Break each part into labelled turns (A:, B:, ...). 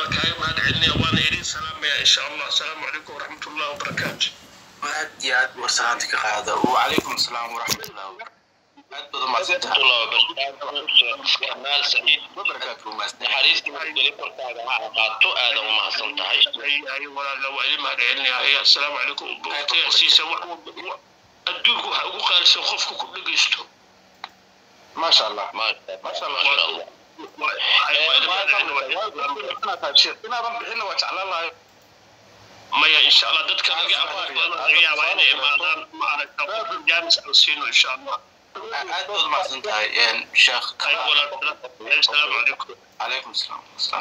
A: waa kaaga mahad celinaya waana idin salaamaya insha allah asalaamu calaykum waraxmat ullahi wabarakaatu
B: aad iyo aad warsalaanta ka qaada wacalaykum asalaam waraxmatullahi wabarakatu aad badan maadsantahay
C: maal saciid
B: wabarakaatu maasne
C: naxariistii delibarkaaga ha ahaato aada u mahadsan tahay
A: ay walaala waa idin mahad celinaya asalaamu calaykum waqtigaasiisa adduunku waxa ugu qaalisan qofku ku dhegeysto
B: maasha allah
C: maasha allah
B: inaadan bixinna waa jeclaan lahay
A: maya insha allah dadka laga aqoon badan laga yaabaa inay imaadaan maaragta jaamis aan siino insha allah
B: aad baad mahadsan tahay sheekh
A: ay walaal asalaamu calaykum
B: calaykum asalaam asalaam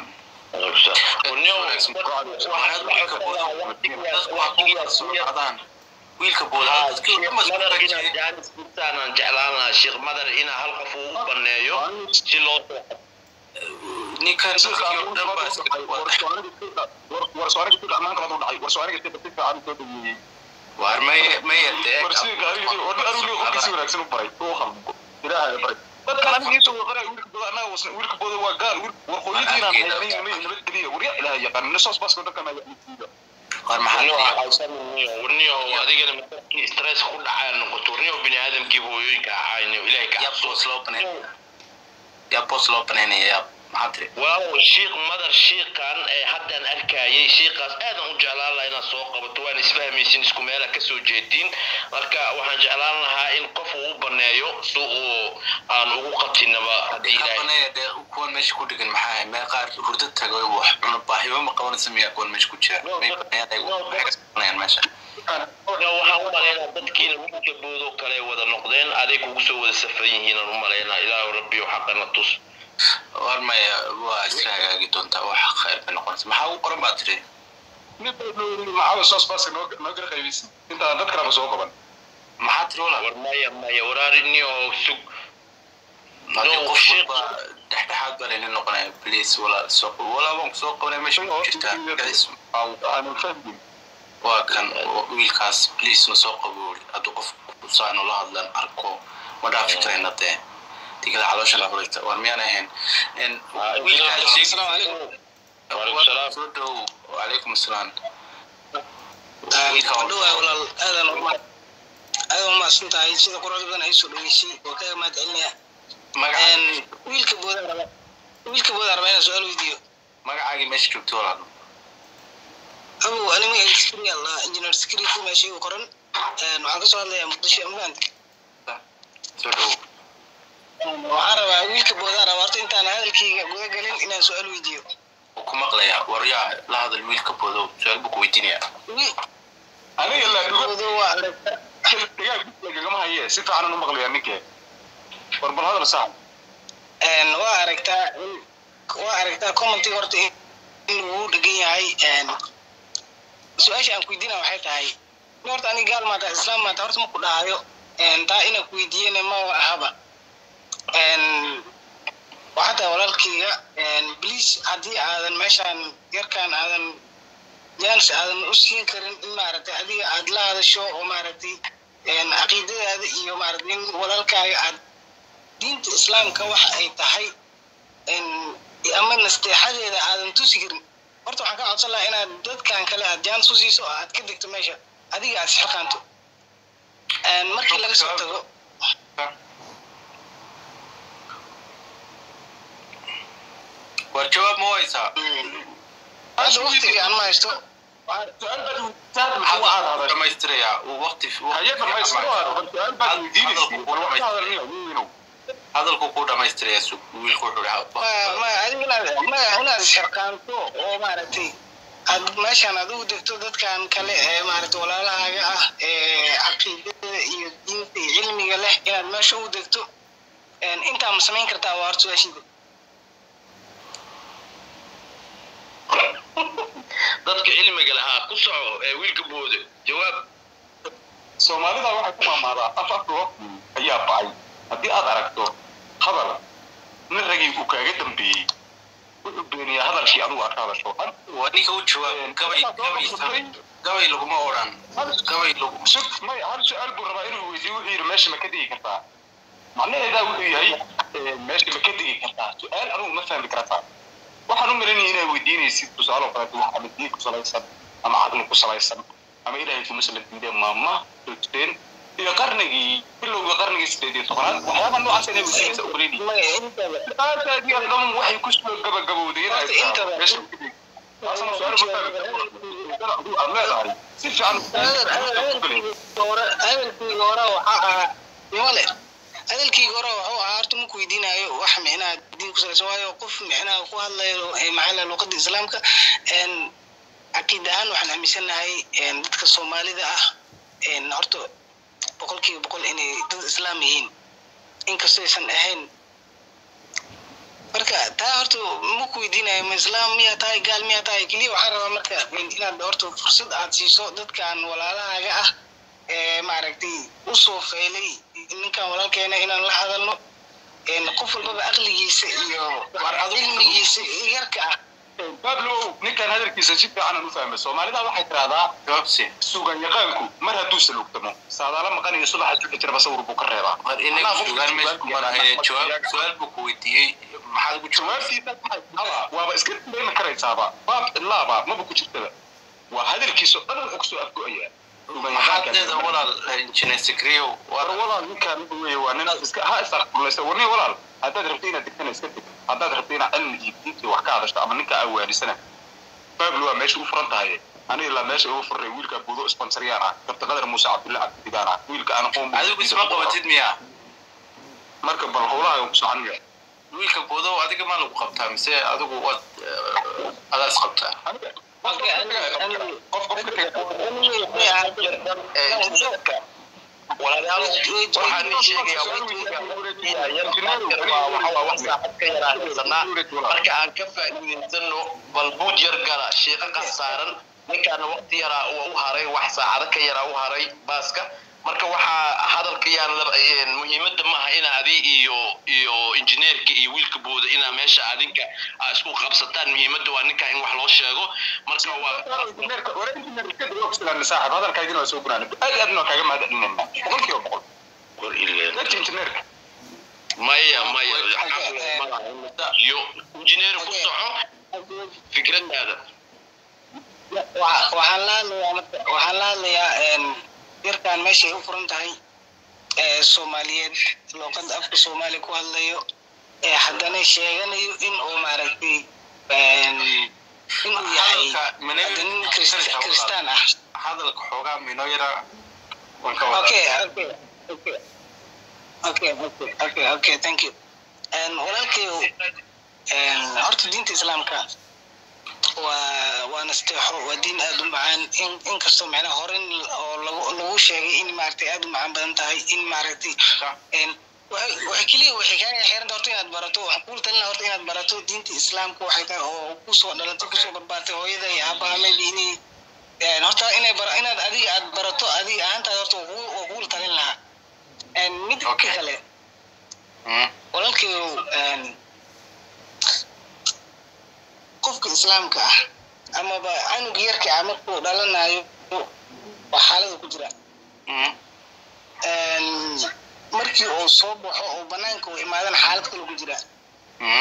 B: wiilka
C: boodaaaan jeclaan lahaa sheekh madar ina hal qof uu u baneeyo si loo
B: ninkan war may maya war
C: warniyo adigana markii stress ku dhacaa noqoto warniyo bini aadamkii hooyooyinka ahayniyo ilahay ka
B: yaa boos loo banaynaya yaa maxaa tiri
C: waaw shiikh madar shiikan ee haddaan arkayay shiikaas aadan u jeclaan lahaa inaad soo qabato waan isfahmaysin isku meela kasoo jeediin marka waxaan jeclaan lahaa in qof uu u baneeyo si uu aan ugu qatinaba haddii ilaahay
B: banaya dee kuwan meesha ku dhigan maxaa mee qaar hurdo tago wax cuno baahiba ma qabanaysa miyaa kuwan meesha ku jira may banayaan ayagu maxay ka banayaan meesha
C: waxaan u malaynaa dadkiina wiilka boodoo kale wada noqdeen aday kugu soo wada safan yihiin aan u malaynaa ilaahu rabbiyo xaqana tus
B: war maya waa iska hagaagi doontaa wax khayr bay noqonaysa maxaa ugu qoran baa tiri maxaa tiri walaal
C: war maya maya waraarinio sug
B: haddii
C: No,
B: qof
C: shit.
B: walba dhexdhexaad baa layna noqonaya please walaal soo qabo walaal waan kusoo qabanaya meesha ku jirtaa guys waa kan wiilkaas please na soo qabo weli hadduu qof saanu la hadlan arko ma dhaafi karayna dee digada caloosha la hurayta war miyaan ahayn wiilkaas
C: Waalaikum salaam.
B: soo dhow wacalaykum asalaam
D: dhowaa walaal aadan uma aadan umahadsan tahay sida quruxda badan ay soo dhaweysay oo kaga mahad celinaya
B: magacaagi
D: wiilka boodaa raba wiilka boodaa raba inaan su-aal weydiiyo
B: magacaagii meesha joogto walaal
D: abow ani magaciisa skri allah engineer security meesha igu qoran waxaan kasoo hadlayaa muqdisho amland
B: soo dhow
D: waxaan rabaa wiilka boodaa raba horta intaan hadalkayga guda galin inaan su-aal weydiiyo
B: wuu ku maqlayaa waryaa la hadal wiilka boodow su-aal buu ku weydiinayaa
D: boodo waa aragta waa aragtaa in waa aragtaa commentiga horta in in uu dhegan yahay su-aasha aan ku weydiina waxay tahay in horta aniga gaal maata islaam maata horta ma ku dhahayo taa inaan ku weydiiyena ma ahaba waxaa tahay walaalkayga bliis haddii aadan meeshaan yarkaan aadan jaanis aadan u siin karin in maaragtay adiga aad la hadasho oo maaragtay caqiidadaada iyo maaragtay in walaalkaaga aad diinta islaamka waxa ay tahay ama nasteexadeeda aadan tusi karin horta waxaan ka codsan lahaa inaad dadkan kale aad jaanis u siiso oo aad ka degto meesha adiga aad isxilqaanto markii laga soo tago
B: war jawaab ma waysaa
D: hadda waqtiga aan ma haysto
B: dhamaystirayaa uu waqti hadalku ku dhamaystiraya su wiilku wuxuu dhahaa
D: ma ma adiga inaad ma inaad isxilqaanto oo maaragtay aad meeshaan adigu degto dadkan kale ee maaragtay walaalahaaga ah ee caqiidada iyo diinta iyo cilmiga leh inaad meesha u degto intaa ma samayn kartaa waa horta su-aashida
C: dadka cilmiga lahaa ku soco ee wiilka boodo jawaab
E: soomaalida waxay ku maamaadaa af afka waqti ayaa bacay haddii aad aragto hadal nin ragii uu kaaga dambeeyey wuxuu beeniyaa hadalkii adigu aad ka hadasho
B: waa ninka u jawaab gabay gabay gabay laguma odhan gabay lagu
E: sug may hal su-aal buu rabaa inuu weydiiyo wuxuu yidhi meesha ma ka digi kartaa macnaheedaa wuxuu yahay meesha ma ka digi kartaa su-aal anugu ma fahmi karataa waxa waxaan u malanaya inay weydiinaysid tusaale kaleeto wax ama diin ku salaysan ama caqli ku salaysan ama ilaahay kuma salantiide maama joogteen iyo qarnigii bilowga qarnigii sideed iyo tobanaad waxyaaba noocaas inay weydiinaysa u malanaya
D: maya intaba
E: aadaad iyo dhan waxay ku soo gabagabowday inay
D: Horta intaba-
E: tahay meesha ku dhig taasna su'aalo ma fahmi aad leedahay si fiican
D: hadalkii hore hadalkii hore waxaa ahaa nimale hadalkii hore wuxuu ahaa horta maku weydiinayo wax micnaha diin ku salaysan waayo qof micnaha ku hadlayo eh, maxaa la luqada islaamka en caqiid ahaan waxaan aaminsanahay en dadka soomaalida ah en horta boqolkiiba boqol inay dad islaam yihiin inkastoo aysan ahayn marka taa horta maku weydiinayo ma islaam miyaa tahay gaal miyaa tahay keliya waxaan rabaa marka inaad horta fursad aad siiso dadkan walaalahaaga ah ee maaragtay usoo feelay ninkan walaalkeena inaan la hadalno En qof walbaba aqligiisa iyo cilmigiisa yarka ah
E: bablo ninkan hadalkiisa si fiican aan u fahmay soomaalida waxay tirahdaa
B: jawaabsi
E: sugan yaqaanku mar hadduu salugtamo saadaala maqanayo subaxa juxi jiraba sawir buu ka reebaa
B: war inaga sugaan meesha ku marahay jawaab su-aal buu ku weydiiyey maxaad ugu jawaab
E: jawaabtiisa waxay waaba iska dareemi karaysaaba baab ilaaba maba ku jirtaba waa hadalkiisa dhan wuxuu kusoo afgo'ayaa sugan
B: maxaad leeda
E: yaqaanka
B: walaal injineer sikriyow
E: war walaal ninkaan wey waa nin iska ha isaqbulaysa war nin walaal haddaad rabto inaad degtana iska deg haddaad rabto inaad cilmi iyo diintii wax ka hadasho ama ninka aa waanisana bablo waa meesha u furan tahay aniga ilaa meesha ugu furray wiilka buudo sponsoryaan ah kabta qadar muuse cabdulla cabdigaan ah wiilka aan qoon
B: adigu isma qabatid miya
E: marka bal howlaha ku socon yahay
B: wiilka boodow adiga maa lagu qabtaa mise adigu waad adaas qabtaa
E: qof qof
C: walaalayaal waxaan ii sheegayaa wax saacad ka yaraan haysanaa marka aan ka faa'iidaysano bal buud yar gala sheeqa qasaaran ninkaana waqti yaraa uu u haray wax saacado ka yaraa u haray baaska marka waxaa hadalka yaan la- muhiimadda maaha ina adi iyo iyo injineerka iyo wiilka booda inaa meesha adinka aa isku qabsataan muhiimadda waa ninka in wax loo sheego marka waa
E: saaxib hadalkaagina waa soo gunaana aad iyo aadna waa kaaga mahadcelinayna boqolkiiba boqol
C: war ileen
E: dadka injineerka
C: maya maya iyo injineer ku soco fikradaada
D: Wa- waxaan la hadlayaa marka waxaan la hadlayaa en, yarkan meeshay u furan tahay ee soomaaliyeed luuqada afka soomaaliya ku hadlayo ee haddana sheeganayo in uu maaragtay en, inuu yahay
B: Hadalka Manawi-
D: hadda nin Kirist- kiristaan ah
B: hadalka xoogaa minoo yara waan ka wadaa
D: okay okay okay okay okay okay okay thank you En, walaalkayow en, horta diinta islaamka waa waa nasteexo waa diin aad u macaan in inkastoo macnaha hore in oo lagu lagu sheegay in maaragtay aad u macaan badan tahay in maaragtay en waxay waxay keliya waxay kaaga xiran horta inaad barato waxaan kugu talina horta inaad barato diinta islaamka waxay tahay oo kusoo dhalatay kusoo barbaartay hooyada iyo aabaha maybe inay en horta inay bara inaad adiga aad barato adiga ahaantaada horta waa kugu- waa kugu talin lahaa en mid
B: Okay.
D: kale
B: Mm.
D: walaalkayow en qofka islaamka ah amaba canuga yarka ah markuu dhalanayo waa xaalada ku jira
B: Mm.
D: En, markii uu soo baxo oo banaanka uu imaadana xaalad kale ku jira
B: Mm.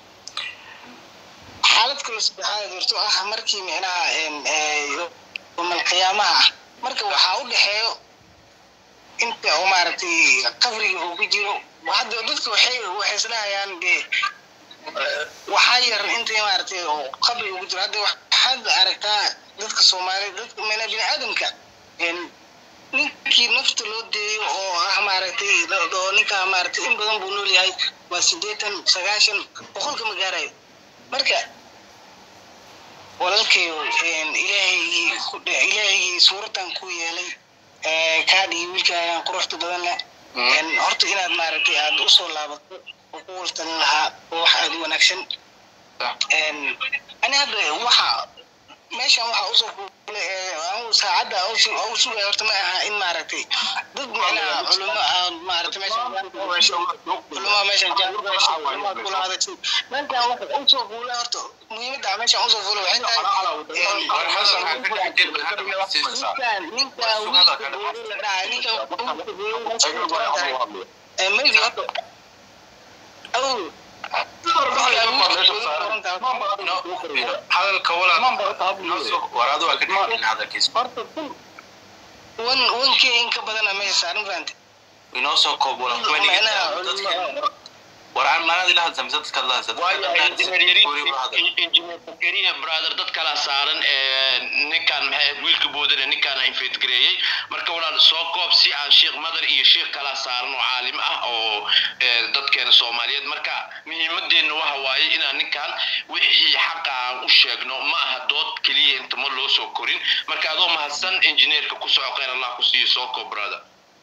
D: xaalad kale saddexaad jirto ah markii micnaha en, eh, yawmal qiyaamaha ah marka waxaa u dhexeeyo inta uu maaragtay qabriga uu ku jiro hadda dadka waxay waxay isdhahayaan dee waxaa yar intii maaragtay oo qabri ugu jiro hadda waxaad aragtaa dadka soomaali dadka mana bini aadamka en ninkii nafta loo deeyo oo ah maaragtay oo ninkaa maaragtay in badan buu nool yahay waa siddeetan sagaashan boqolka ma gaarayo marka walaalkayo ilaahaygi ku dhe- ilaahaygi suuraddan ku yeelay ee kaa dhigi wiilkaagan quruxda badan leh
B: Mm.
D: En horta inaad maaragtay aad usoo laabato oo ku waltalin lahaa oo wax aad u wanaagsan
B: Sax.
D: En, ani hadda waxa meeshan waxa usoo fuulay ee anigu saacadda aan usu- aan u sugaya horta ma aha in maaragtay dad micnaha culimo aan maaragtay meeshan culimo meeshan jaamacada kula hadashay meeshan waxa usoo fuulay horta muhiimadda aan meeshan usoo fuulay waxay tahay en,
B: War hadalka ka dhex jir, hadda ma siisaa.
D: ninkan ninkan wiilka buuri la dhahay ninkan wiilka buuri meesha ku qoran tahay Eh, maybe horta aw ninkan wiilka buuri qoran tahay
B: hadalka walaal noo soo waraadu waa ka dhigin hadalkiisa
D: wan wankii in ka badana meesha saaran fahamte
B: inoo soo koob walaal kuma dhigin
D: macnaha
B: dadka
D: culimo
B: war aan maanad ila hadla mise dadka la
C: injineer fakeriya brother dad kala saaran ee ninkan maxay ahayd wiilka boodane ninkaana infedgareeyey marka walaal soo koob si aan sheekh madar iyo sheekh kala saaran oo caalim ah oo ee, dadkeena soomaaliyeed marka muhiimadeenna waxa waaye inaan ninkan wixii xaqa aan u sheegno ma aha dood keliya inta ma loo soo korin marka adoo mahadsan injineerka ku soco khayr allah ku siiyo soo koob brother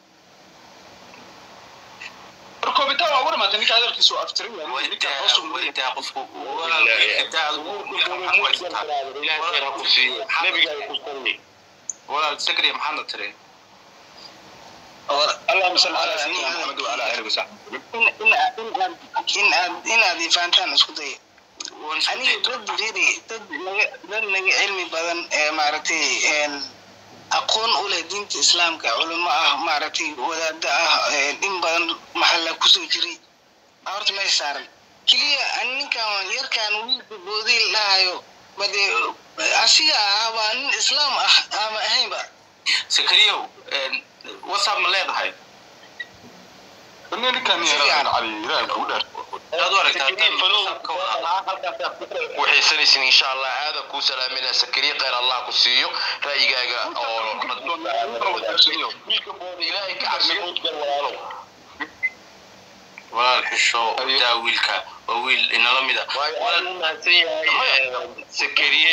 E: koobitaan waa ugu dhamaatay ninka hadalkiisu aftiray waa ninka hoos u muday
B: intaa qofku walaal xitaa
C: ilaahay khayr ha ku siiyo nabiga ay ku salli
B: walaal sakriya maxaadna tiri
E: اللهم صل على سيدنا محمد وعلى اله وصحبه
D: in in aad in aad inaad ifaantaan isku daya aniga dad jiri dad naga dad naga cilmi badan ee maaragtay een aqoon u leh diinta islaamka culimo ah maaragtay wadaada ah een in badan maxalla kusoo jiray aa horta meesha saaran keliya an ninkan yarkaan wiilka boodii lahayo bade asiga ah baa nin islaam ah ama ahaynba
B: sakriyow whatsapp ma leedahay
E: ninkan yaradan cali ilaahay kugu dheer
B: aad u aragtaa
C: waxaysanaysin insha allah aada kuu salaaminaa sakariye khayr allah ku siiyo ra'yigaaga oo wiilka booda ilaahay ka cabsi moodgal walaalow
B: walaal xisho daa wiilka waa wiil inala mid a
C: waayo waan u mahadsan yahay sakariye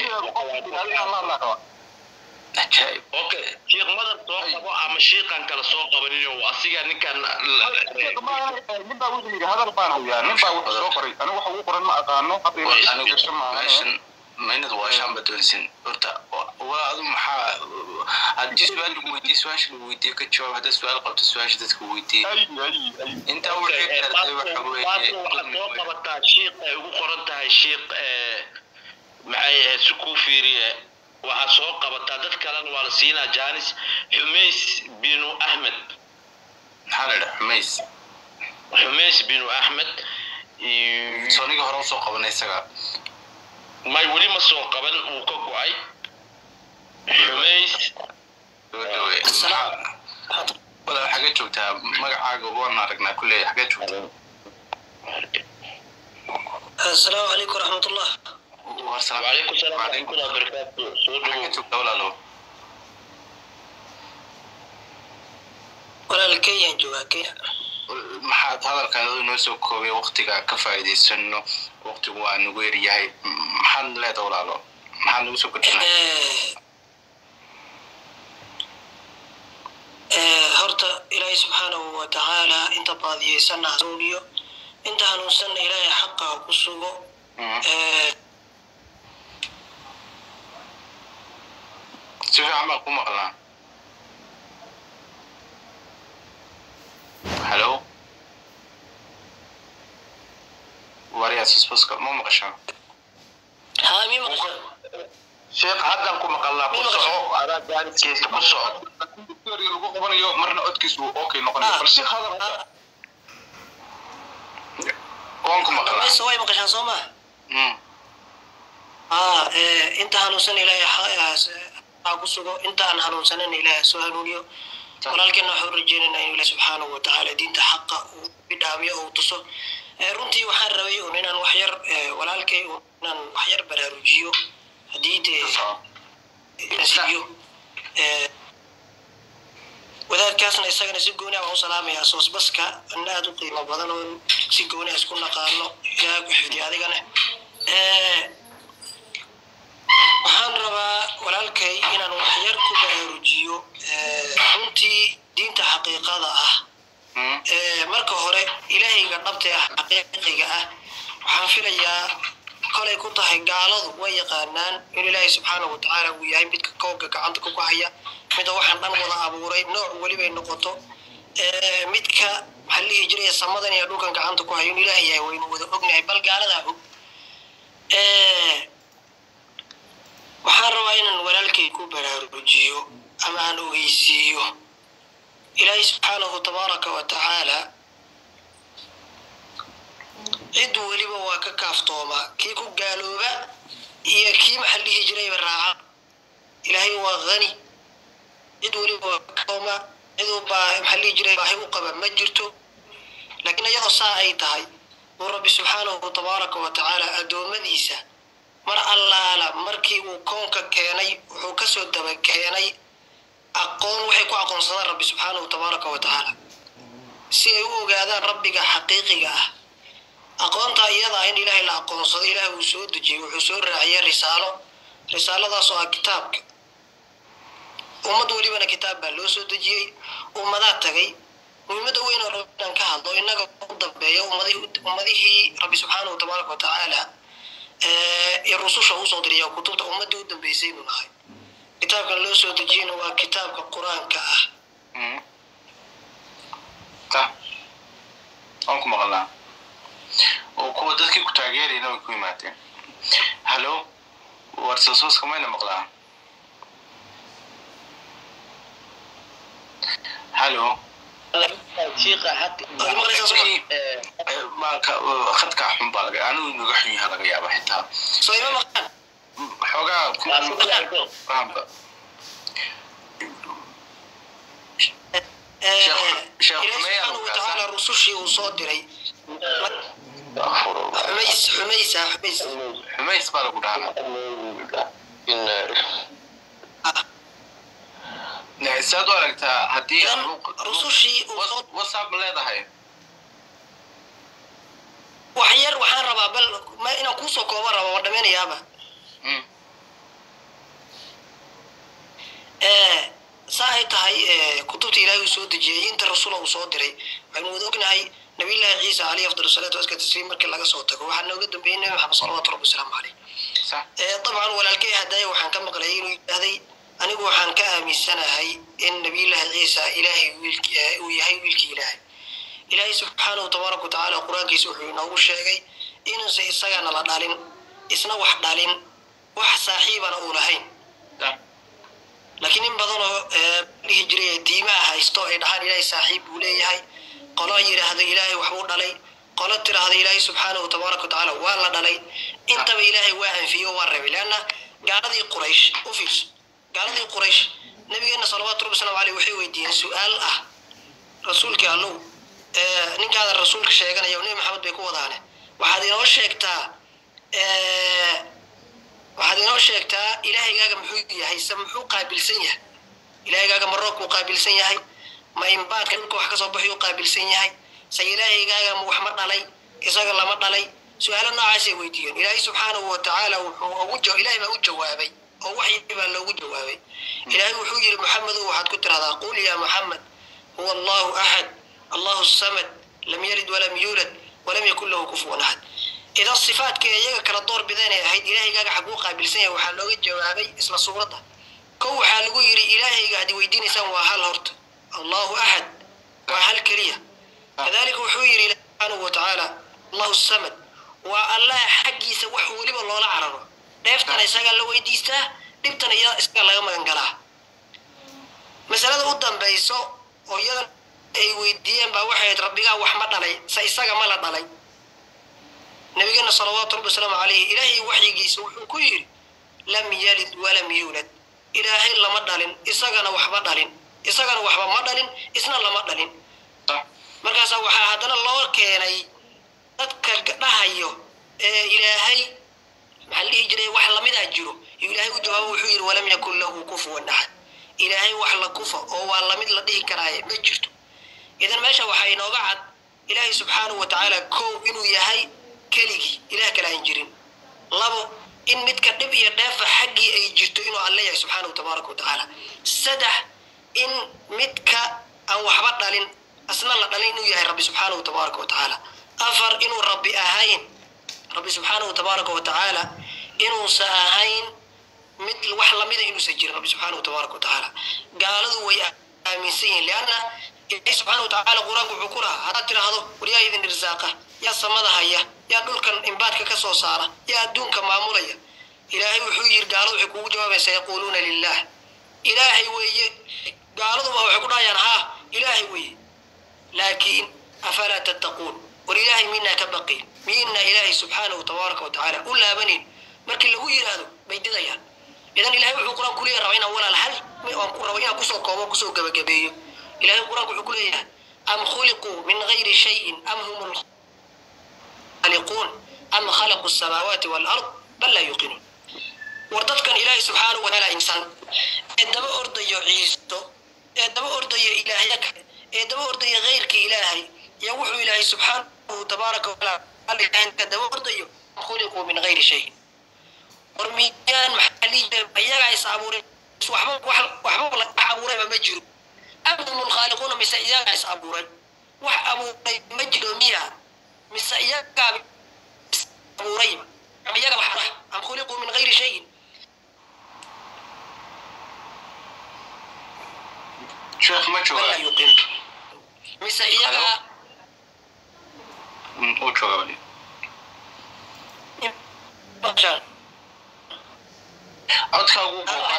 B: ajaa'ib
C: okay sheekh madar soo qabo ama sheekan kale soo qabaninyo asiga ninkan
E: nin baa wuxuu yidhi hadal baan hayaa nin baa wuxuu soo qoray anigu waxa ugu qoran ma aqaano hadda
B: way
E: ila
B: anigu
E: fiirsan maaha
B: meeshan maynad waa shaanba doonsin horta waa adu maxaa haddii su-aal lagu weydiiye su-aasha lagu weydiiye ka jawaab haddaad su-aal qabto su-aasha dadka weydiiye
E: ay ay ay
B: intaa wixii kartay waxa weeye
C: waxaad soo qabataa sheekh ay ugu qoran tahay sheekh maxay ahayd si kuu fiiriye waxaad soo qabataa dad kalena waa la siinaa janis xumays binu ahmed
B: maxaa la idhaha xumays
C: xumays binu ahmed iyo-
B: sooniga hore usoo qabanay isaga
C: may weli ma soo qaban wuu ka go-ay xumays
B: dhawe maxaa walaal xagee joogtaa magacaaga waan aragnaa kulley xagee joogtaa
F: السلام عليكم ورحمة الله
B: warsalam
C: وعليكم السلام ورحمة الله وبركاته soo
B: xagee
C: dhawow
B: joogtaa walaalo
F: ولا الكيان جوا كيان
B: maxaad hadalkaada inoo soo koobay waqtiga ka faa'iidaysano waqtigu waa nagu yaryahay maxaad leedahay walaalo maxaad nagu soo kordhinay
F: horta ilaahay subxaanahu wa tacaala inta baadiyeysanna hanuuniyo inta hanuunsanna ilaahay xaqa ha ku sugo Eh,
B: si fiican baan ku maqlaa hallo wariyaas isbaska ma maqashaa
F: haa mii maqashaa
C: sheekh haddan ku maqalnaa ku soco adaa jaaniskiisa ku soco
E: victoria lagu qabanayo marna codkiisu okay noqonayo bal si hadal
F: Ah,
B: waan ku maqlaa
F: mise way maqashaan soo maa
B: Mm.
F: haa eh, inta hanuunsan ilaahay ha- ha ku sugo inta aan hanuunsanana ilaahay ha soo hanuuniyo walaalkeena waxaan u rajeynaynaa inuu ilaah subxaanahu wa tacaala diinta xaqa uu bidhaamiyo oo uu tuso Eh, runtii waxaan rabay un inaan wax yar eh, walaalkay un inaan wax yar baraarujiyo haddii dee siiyo Eh, wadaadkaasna isagana si gooni ah waan u salaamayaa soosbaska anna aad u qiimo badan oo si gooni ah isku naqaano ilaaha ku xifdiya adigana Eh, waxaan rabaa walaalkay inaan wax yar ku baraarujiyo Eh, runtii diinta xaqiiqada ah
B: Mm.
F: Eh, marka hore ilaahayga dhabta ah xaqiiqiga ah waxaan filayaa kolay ku tahay gaaladu way yaqaanaan in ilaahay subxaanahu watacaala uu yahay midka koobka gacanta ku haya mida waxaan dhan wada abuuray nooc welibay noqoto Eh, midka maxaa la dhihi jiray samadan iyo dhulkan gacanta ku hayo in ilaah yahay waynu wada ognahay bal gaaladaa og Eh, waxaan rabaa inaan walaalkay ku baraarujiyo ama aan ogeysiiyo ilaahay subxaanahu tabaaraka wa tacaala cid weliba waa ka kaaftoomaa kii ku gaalooba iyo kii maxaa dhihi jirayba raaca ilaahay waa hani cid weliba waa ka kaaftoomaa ciduu baa maxaa dhihi jiray baahi u qaba ma jirto laakiin iyadoo saa ay tahay uu rabbi subxaanahu tabaaraka wa tacaala addoommadiisa mar allaala markii uu koonka keenay wuxuu kasoo daba keenay aqoon waxay ku aqoonsadaan rabbi subxaanahu tabaaraka wa tacaala si ay u ogaadaan rabbiga xaqiiqiga ah aqoontaa iyadaa in ilaahay la aqoonsado ilaahay uu soo dejiyey wuxuu soo raaciyay risaalo risaaladaas oo ah kitaabka ummad welibana kitaab baa loo soo dejiyey ummadaa tagay muhiimadda weyn oo rabbi inaan ka hadlo innaga u dambeeya ummadihii ummadihii rabbi subxaanahu tabaaraka wa tacaala ee rususha usoo diriya kutubta ummadii u dambeysay buu nahay kitaabkan loo soo dejiyeyna waa kitaabka qur-aanka ah
B: ta waan ku maqalnaa oo kuwa dadkii ku taageerayna way ku yimaadeen hallo warsasuuska mayna maqlaa hallo
C: shiiqa xaq
F: Ay, maqlaysaa soo ma?
B: maaka khadkaa xun baa laga anigu inaga xun yaha laga yaaba xitaa
F: soo ima maqlaan
B: xoogaa ku fahamka
F: Eh,
B: Sheekh- Sheekh
F: ilaahay
B: Xumeya
F: subxaanahu wa
B: Lugaasan.
F: tacaala rusushii uu soo diray xumays xumaysa xumays
B: xumays baa lagu dhahaa saad u aragtaa haddii
F: idan
B: aan
F: rusushii uu soo
B: whatsapp ma leedahay
F: wax yar waxaan rabaa bal ma inaan kuusoo kooban raba waa dhameynayaaba
B: Mm.
F: Eh, saa ay tahay eh, kutubta ilaahay uu soo dejiyey inta rasula uu soo diray waxaynu wada ognahay nabiyullaahi ciisa caleyhi afdal salaatu waska tasliim markii laga soo tago waxaa nooga dambeeyey nabi maxamed salawaatu rabbi wasalaamu caleyh
B: sax
F: Eh, dabcan walaalkay hadaya waxaan ka maqlay inuu yidhaahday anigu waxaan ka aaminsanahay in nabiyullaahi ciisa ilaahay wiilki eh, uu yahay wiilkii ilaahay ilaahay subxaanahu tabaaraka watacaala qur-aankiisa wuxuu inoogu sheegay inuusan isagana la dhalin isna wax dhalin wax saaxiibana uu lahayn
B: sax
F: laakiin in badan oo eh, dhihi jiray diimaha haysto ay dhahaan ilaahay saaxiib buu leeyahay qolo yidhaahdo ilaahay waxbuu dhalay qolo tiraahdo ilaahay subxaanahu tabaaraka watacaala waa la dhalay intaba ilaahay waa anfiyo waa reebay leanna gaaladii quraysh u fiirso gaaladii quraysh nabigeena salawaatu rabbi wasalaamu caleyh waxay weydiiyeen su-aal ah rasuulkii allow eh, ninkaadan rasuulka sheeganaya oo nebi maxamed bay ku wadaane waxaad inoo sheegtaa eh, waxaad inoo sheegtaa ilaahaygaaga muxuu yahay se muxuu qaabilsan yahay ilaahigaaga ma roobkuu qaabilsan yahay ma imbaadka dhulka wax kasoo baxyuu qaabilsan yahay se ilaahaygaaga ma wax ma dhalay isaga lama dhalay su-aalo noocaasay weydiiyeen ilaahay subxaanahu watacaala wuxuu ugu ja- ilaahay baa u jawaabay oo waxyi baa loogu jawaabay ilaahay wuxuu yidhi maxamedow waxaad ku tirahdaa qul yaa maxamed huwa allahu axad allahu samad lam yalid walam yuulad walam yakun lahu kufuwan axad idan sifaadka iyaga kala door bidanay ahayd ilaahaygaga xaguu qaabilsan yahay waxaa looga jawaabay isla suuradda kow waxaa lagu yidhi ilaahayga haddii weydiinaysaan waa hal horta allahu axad waa hal keliya kadalika wuxuu yidhi ilahi subxaanahu watacaala allahu samad waa allah xaggiisa wax weliba loola cararo dheeftana isagaa la weydiistaa dhibtana iyada isagaa laga magan galaa masalada u dambayso oo iyadan ay weydiiyeen baa waxay ahayd rabbigaa wax ma dhalay se isaga ma la dhalay nabigeena salawaatu rabbi wasalaamu calayhi ilaahay waxyigiisa wuxuu ku yidhi lam yalid walam yuulad ilaahay lama dhalin isagana waxba dhalin isagana waxba ma dhalin isna lama dhalin
B: sax
F: markaasaa waxaa haddana loo keenay dadka dhahayo ee ilaahay maxaa la dhihi jiray wax lamidaa jiro iyo ilaahay u jawaabo wuxuu yidhi walam yakun lahu kufuwan axad ilaahay wax la kufa oo waa lamid la dhihi karaaye ma jirto idan meesha waxaa inooga cad ilaahay subxaanahu watacaala kow inuu yahay keligii ilaah kale aan jirin labo in midka dhib iyo dheefa xaggii ay jirto inuu alle yahay subxaanahu tabaaraka watacaala saddex in midka aan waxba dhalin asna la dhalin inuu yahay rabbi subxaanahu tabaaraka watacaala afar inuu rabbi ahayn rabbi subxaanahu tabaaraka watacaala inuusa ahayn mid wax lamida inuusan jirin rabbi subxaanahu tabaaraka watacaala gaaladu way aaminsan yihiin lianna ilaahi subxaanahu watacaala qur-aanku wuxuu ku lahaa haddaad tidhaahdo war yaa idin irsaaqa yaa samada haya yaa dhulkan imbaadka ka soo saara yaa adduunka maamulaya ilaahay wuxuu yidhi gaaladu waxay kugu jawaabaysaa yaquuluuna lilah ilaahay weeye gaaladuba waxay ku dhahayaan haa ilaahay weeye laakiin afalaa tattaquun war ilaahay minaa ka baqiin miyayna ilaahay subxaanahu tabaaraka wa tacaala u laabanin markii lagu yidhaahdo bay didayaan idan ilahay wuxuu qur-aan ku leeyahay raba inaan walaal hal aan ku rabo inaan kusoo koobo kusoo gabagabeeyo ilahay qur-aanku wuxuu ku leeyahay am khuliquu min gayri shayin am hum lkhaliquun am khalaqu الsamaawaati wاlard bal laa yuqinuun war dadkan ilaahay subxaanahu watacaala insan ee daba ordayo ciiso ee daba ordayo ilaahya kale ee daba ordaya kayrkii ilaahay iyo wuxuu ilaahay subxaanahu tabaaraka watacaala ka daba ordayo khuliquu min gayri shayin war miyaan maxaa lii iyagaa is abuuray waxba wax waxba wax abuurayba ma jiro am hum lkhaaliquuna mise iyagaa is abuuray wax abuuray ma jiro miya mise iyagaa is abuurayba ama iyaga wax am khuliquu min gayri shayin
B: sheekh ma
F: bal
B: jooga
F: laa yuqin mise iyagaa
B: Mm, uu jooga wali
F: maqashaan
B: codkaagu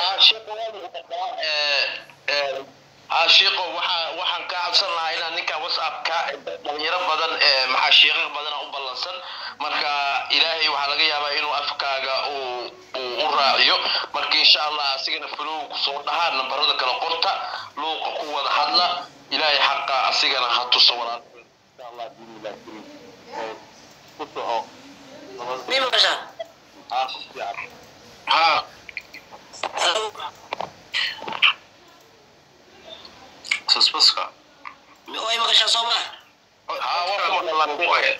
C: shiiqo waxaa waxaan ka cabsan lahaa inaan ninka whatsappka dhalinyaro badan ee maxaa shiiqo badan u ballansan marka ilaahay waxaa laga yaabaa inuu afkaaga uu uu u raaciyo marka insha allah asigana fulow kusoo dhahaa nambarada kale qorta luuqa ku wada hadla ilaahay xaqa asigana ha tuso walaal insha allah biidnillahi kariim Ee, ku soco
F: mi maqashaan
C: Ah, ku fiican.
B: haa
F: Hello?
B: susbaska
F: way maqashaan soo maa
C: Haa, waa kuma dhalan.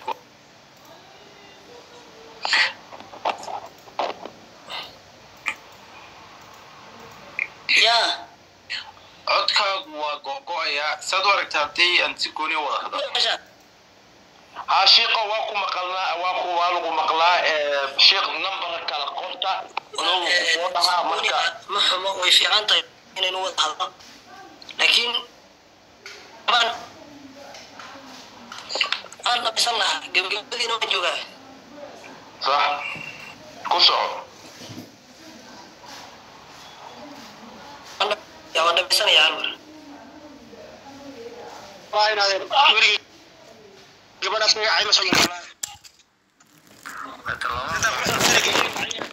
F: yaa
B: codkaagu waa go'go'ayaa saad u aragtaa haddii aan si gooni u wada
F: mi
B: hadlo
F: maqashaan
C: haa shiiqo waa ku maqalnaa waa ku waa lagu maqlaa ee shiiq nambar kala qorta fulow kusoo dhahaa marka
F: ma xumo way fiican tahay inaynu wada hadlo laakiin aan aan dhamaysan lahaa gebagabadiina waan joogaa
C: صح ku soco
F: yaa waan dhamaysanayaa hal mar
D: waa inaad weligii gabadhaas magacay ma soo